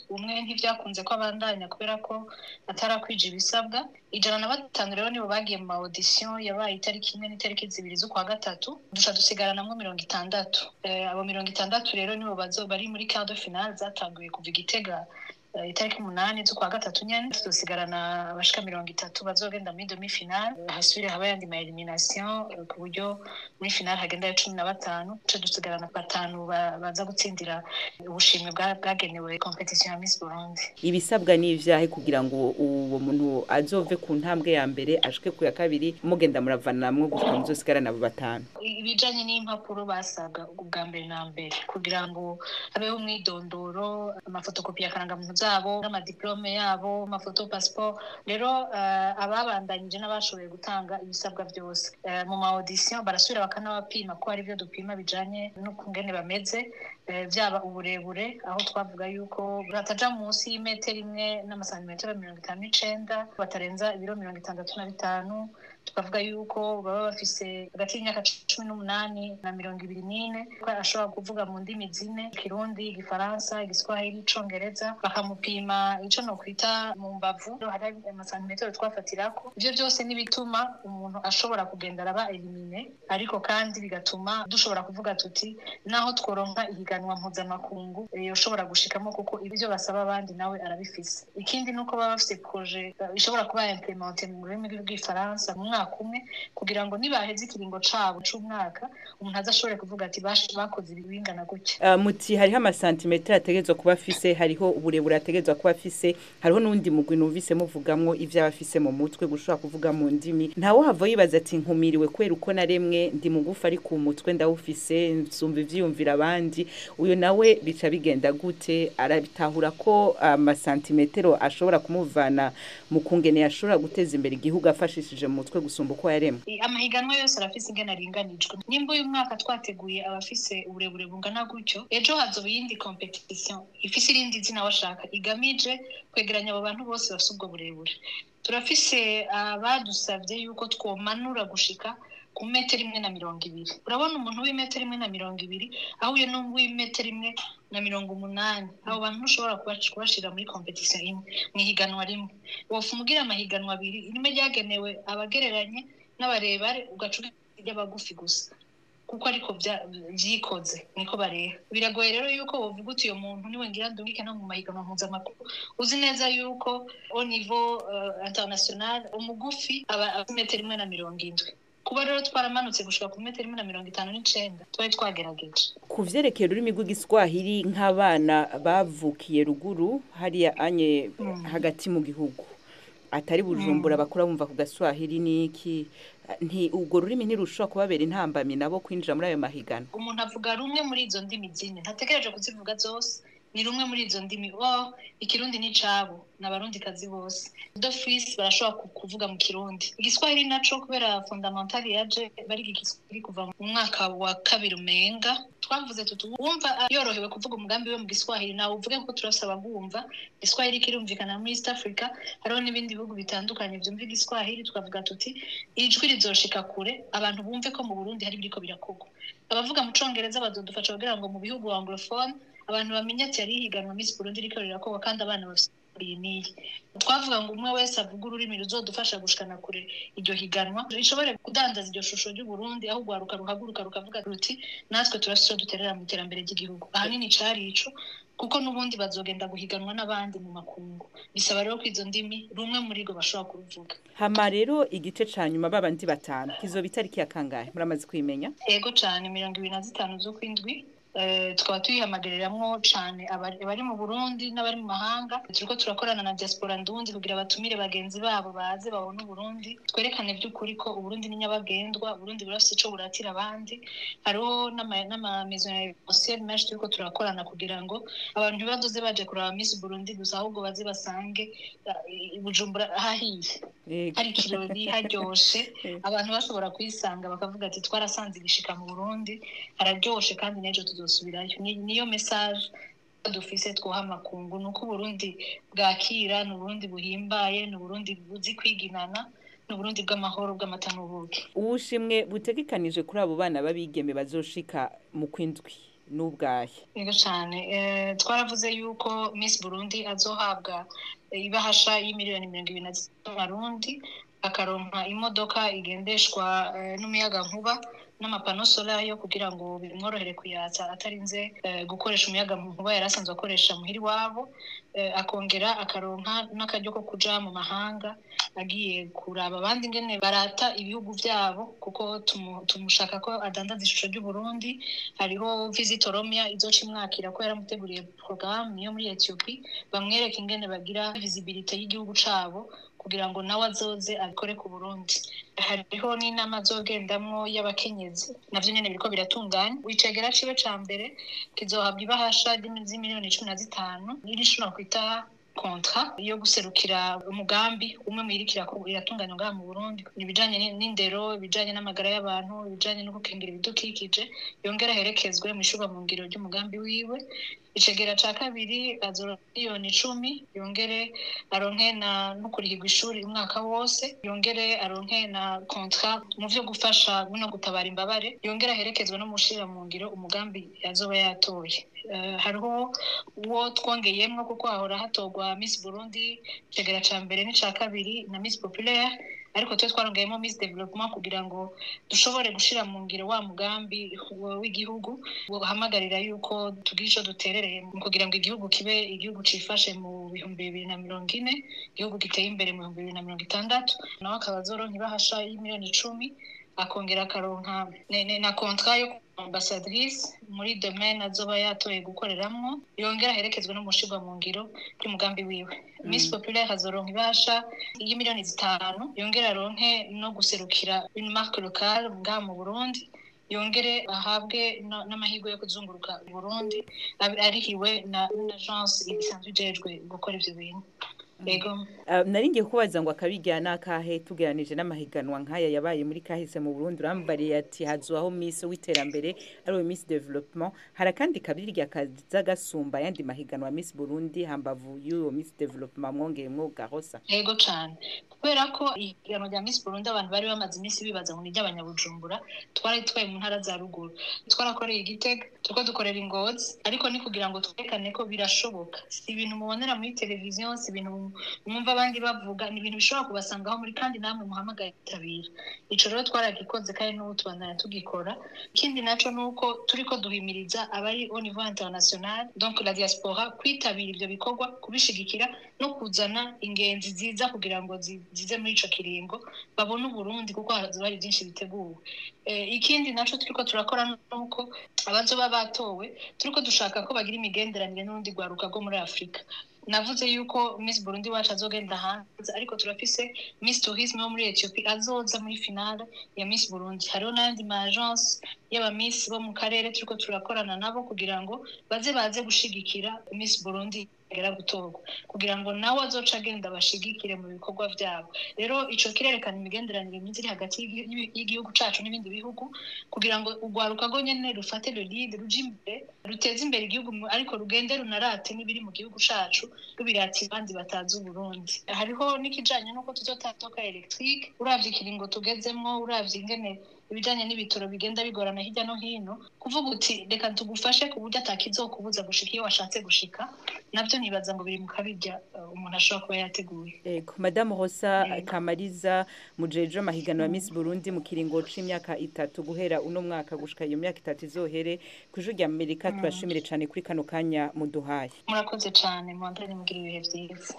umwe ntivyakunze ko abandanya kubera ko atarakwije ibisabwa ijana na batanu rero nibo bagiye mu ma audition yabaye itariki imwe n'itariki zibiri z'ukwa gatatu duca dusigaranamwo mirongo itandatu Eh, abo mirongo itandatu rero nibo bazo bari muri quart de finale zatanguye kuva igitega eh, itariki umunani z'ukwa gatatu nyene dusigarana abashika mirongo itatu bazogenda muri demi finale hasubire haba yandi ma elimination eh, ku buryo muri finale hagendayo cumi na batanu duca dusigarana batanu ba- baza gutsindira ubushimwe bwa- bwagenewe competition ya Miss Burundi ibisabwa n'ivyahe kugira ngo uwo muntu azove ku ntambwe ya mbere ashike ku ya kabiri mugenda muravanamwo gushika muzosigarana abo batanu ibijanye n'impapuro basabwa ubwa mbere na mbere kugira ngo habeho umwidondoro amafotokopi ya karangamuntu zabo n'amadiplome yabo amafoto passport rero eh, ababandanyije n'abashoboye gutanga ibisabwa byose Eh, mu ma audition barasubira bakanabapima ko hari ibyo dupima bijanye n'ukungene bameze eh, byaba uburebure aho twavuga yuko bataja munsi y'imetero imwe n'amasantimetero mirongo itanu n'icenda batarenza ibiro mirongo itandatu na bitanu tukavuga yuko baba bafise hagati y'imyaka cumi n'umunani na mirongo ibiri n'ine ko ashobora kuvuga mu ndimi zine ikirundi igifaransa igiswahili icongereza bakamupima ico nokwita mu mbavu hari amasantimetero twafatirako ivyo byose n'ibituma umuntu ashobora kugenda araba elimine ariko kandi bigatuma dushobora kuvuga tuti naho tworonka ihiganwa mpuzamakungu eh, yoshobora gushikamo kuko ibyo basaba abandi nawe arabifise ikindi nuko baba bafise projet eh, ishobora kuba implemente mu rurimi rw'igifaransa mu mwaka umwe kugira ngo nibaheze ikiringo cabo c'umwaka umuntu azashobore kuvuga ati "Bash- bakoze ibi bingana gutya Uh, muti hariho amasantimetero ategerezwa kuba afise hariho uburebure ategerezwa kuba afise hariho n'uwundi mugwi numvise muvugamwo ivyo aba afise mu mutwe gushobora kuvuga mu ndimi ntawe hava yibaza ati nkumiriwe kubera uko naremwe ndi mugufi ari ku mutwe ndawufise nsumva ivyiyumvira abandi uyo nawe bica bigenda gute arabitahura ko amasantimetero ashobora kumuvana mu kungene yashobora guteza imbere igihugu afashishije mu mutwe gusumba uko yaremwe I- amahiganwa yose arafise ingene aringanijwe nimba uyu mwaka twateguye abafise uburebure bungana gutyo ejo hazoba iyindi competition ifise irindi zina washaka igamije kwegeranya abo bantu bose bafise ubwo burebure turafise abadusavye yuko twomanura gushika ku metero imwe na mirongo ibiri urabona umuntu w'imetero imwe na mirongo ibiri ahuye n'uw'imetero imwe na mirongo umunani abo bantu ntushobora kubash- kubashira muri competition imwe mu ihiganwa rimwe wofuma ugira amahiganwa abiri rimwe ryagenewe abagereranye n'abarebare ugaca ry'abagufi gusa kuko ariko bya- vyikoze niko bareba biragoye rero yuko wovuga uti uyo muntu niwe ngira ndungike no mu mahiganwa mpuzamakungu uzi neza yuko au niveau uh, international umugufi aba afite metero imwe na mirongo indwi kuba rero twaramanutse gushika ku metero imwe na mirongo itanu n'icenda twari twagerageje ku vyerekeye ururimi rw'igiswahili nk'abana bavukiye ruguru hariya anye hagati mu gihugu atari bujumbura bakura bumva ku gaswahili n'iki nti ubwo rurimi ntirushobora kubabera intambamyi nabo kwinjira muri ayo mahiganwa umuntu avuga rumwe muri izo ndimi zine ntategereje kuzivuga zose ni rumwe muri izo ndimi oh ikirundi ni cabo ni abarundikazi bose dofisi barashobora ku- kuvuga mu kirundi igiswahili naco kubera fundamentali yaje bariga igiswahili kuva mu mwaka wa kabiri umenga twavuze tuti wumva yorohewe kuvuga umugambi we mu giswahili nawe uvuge ko turasaba bwumva igiswahili kirumvikana muri east africa hariho n'ibindi bihugu bitandukanye vyumva igiswahili tukavuga tuti ijwi rizoshika kure abantu bumve ko mu burundi hari biriko birakorwa abavuga mu congereza bazodufasha kugira ngo mu bihugu anglophone abantu bamenye ati yari ihiganwa miss burundi riko rirakorwa kandi abana bafise iyi n'iyi twavuga ngo umwe wese avuga ururimi ruzodufasha gushikana kure iryo higanwa rishobore kudandaza iryo shusho ry'uburundi aho urwaruka ruhaguruka rukavuga ruti natwe turafise ico duterera mu iterambere ry'igihugu ahanini cari ico kuko n'ubundi bazogenda guhiganwa n'abandi mu makungu bisaba rero ko izo ndimi rumwe muri rwo bashobora kuruvuga hama rero igice ca nyuma babandi batanu kizoba itariki ya kangahe muramaze kwimenya ego cane mirongo ibiri na zitanu z'ukwindwi Eh, tukaba tuyihamagaririramwo cane abari abari mu burundi n'abari mu mahanga turiko turakorana na diaspora ndundi kugira batumire bagenzi babo baze babone uburundi twerekane vy'ukuri ko uburundi ni nyabagendwa uburundi burafise ico buratira abandi hariho n'ama- n'amamezo ya evensiyeli menshi turiko turakorana kugira ngo abantu ntibazoze baje kuraba miss burundi gusa ahubwo baze basange eh, i bujumbura hahiye Yego. hari ikirori haryoshe abantu bashobora kuyisanga bakavuga ati twarasanze igishika mu burundi hararyoshe kandi n'ejo tuzosubirayo Ni- niyo message dufise twoha amakungu ni uko uburundi bwakira ni uburundi buhimbaye ni uburundi buzi kwiginana ni uburundi bw'amahoro bw'amata n'ubuki ubushimwe butegekanije kuri abo bana b'abigeme bazoshika mu kwindwi n'ubwahe yego cyane twaravuze yuko miss burundi azohabwa ibahasha y'imiliyoni mirongo ibiri na z'amarundi akaronka imodoka igendeshwa n'umuyaga nkuba n'amapano solayo kugira ngo bimworohere kuyatsa atarinze gukoresha umuyaga nkuba yari asanzwe akoresha muhira iwabo akongera akaronka n'akaryo ko kuja mu mahanga agiye kuraba abandi ingene barata ibihugu byabo kuko tumushaka ko adandaza ishusho ry'uburundi hariho visit oromia izoca imwakira ko yaramuteguriye porogaramu yo muri etiyopi bamwereka ingene bagira visibilite y'igihugu cabo kugira ngo nawe azoze abikore ku burundi hariho n'inama azogendamwo y'abakenyezi navyo nyene biriko biratunganya wicegera ciwe ca mbere kizohabwa ibahasha z'imiliyoni cumi na zitanu n'irishobora kwita kontra yo guserukira umugambi umwe mwirikira iratunganya ngaha mu Burundi ibijanye n'indero ibijanye n'amagara y'abantu ibijanye no gukingira ibidukikije yongera herekezwe mu ishuba mu ngiro ry'umugambi wiwe icegera ca kabiri azoronka miliyoni icumi yongere aronke na no kurihirwa ishuri umwaka wose yongere aronke na kontra mu vyo gufasha no gutabara imbabare yongere aherekezwe no mushira mu ngiro umugambi azoba yatoye hariho uwo twongeyemwo kuko hahora hatorwa miss burundi icegera ca mbere n'ica kabiri na miss populaire ariko twe twarongeyemo miss development kugira ngo dushobore gushira mu ngiro wa mugambi w'igihugu uhamagarira yuko tugira ico duterereye mu kugira ngo igihugu kibe igihugu cifashe mu bihumbi bibiri na mirongo ine igihugu giteye imbere mu bihumbi bibiri na mirongo itandatu nawe akaba azoronka ibahasha y'imiliyoni icumi akongera akaronka na kontra yo ambasadrice muri domaine azoba yatoye gukoreramwo yongera aherekezwe no mushirwa mu ngiro ry'umugambi wiwe mm. miss populaire azoronka ibasha y'imiliyoni zitanu yongera aronke no guserukira une marque locale ngaha mu burundi yongere ahabwe n'amahirwe yo kuzunguruka Burundi arihiwe na agence isanzwe ijejwe gukora ivyo bintu Ego. Uh, naringiye kubaza ngo akabijyana akahe tugeranije n'amahiganwa nk'aya yabaye muri kahise mu Burundi urambariye ati hazuaho miss w'iterambere ari miss development hari kandi kabiri kaza gasumba yandi mahiganwa miss Burundi hambavu y'uwo miss development mwongeye mwo gahosa Ego cyane kubera ko ihiganwa rya miss Burundi abantu bari bamaze iminsi bibaza ngo ni ry'abanyabujumbura twari twaye mu ntara za ruguru twarakoreye igitega tuko dukorera ingozi ariko ni kugira ngo twerekane ko birashoboka si ibintu mubonera muri televiziyo si ibintu mwumva abandi bavuga ni ibintu bishobora kubasangaho muri kandi namwe muhamagaye itabira ico rero twaragikoze kandi n'ubu tubandanya tugikora ikindi naco ni uko turiko duhimiriza abari au niveau international donc la diaspora kwitabira ivyo bikorwa kubishigikira no kuzana ingenzi ziza kugira ngo zize muri ico kiringo babone uburundi kuko hazoba hari byinshi biteguwe ikindi naco turiko turakora nuko abazoba batowe turiko dushaka ko bagira imigenderanire n'urundi rwaruka rwo muri afurika navuze yuko miss burundi wacu azogenda hanze ariko turafise miss tourisme wo muri ethiopia azoza muri finale ya miss burundi hariho n'ayandi ma agence y'aba miss bo mu karere turiko turakorana nabo kugira ngo baze baze gushigikira miss burundi agera gutorwa kugira ngo nawe azoca agenda bashigikire mu bikorwa byabo rero ico kirerekana imigenderanire myiza iri hagati y'igihugu cacu n'ibindi bihugu kugira ngo urwaruka rwo nyene rufate le lead ruje imbere ruteze imbere igihugu ariko rugende runarate n'ibiri mu gihugu cacu rubirata abandi batazi uburundi hariho n'ikijanye n'uko tuzotatoka electrique uravye ikiringo tugezemwo uravye ingene ibijanye n'ibitoro bigenda bigorana hirya no hino kuvuga uti reka tugufashe ku buryo atakizokubuza gushika iyo washatse gushika navyo nibaza ngo biri mu kabirya umuntu ashobora kuba yateguye ego madamu hosa kamariza mujeje amahiganwa ya miss burundi mu kiringo c'imyaka itatu guhera uno mwaka gushika iyo myaka itatu izohere kw'ijuru rya amerika turashimire cane kuri kano kanya muduhaye murakoze cane mwandane mugira ibihe vyiza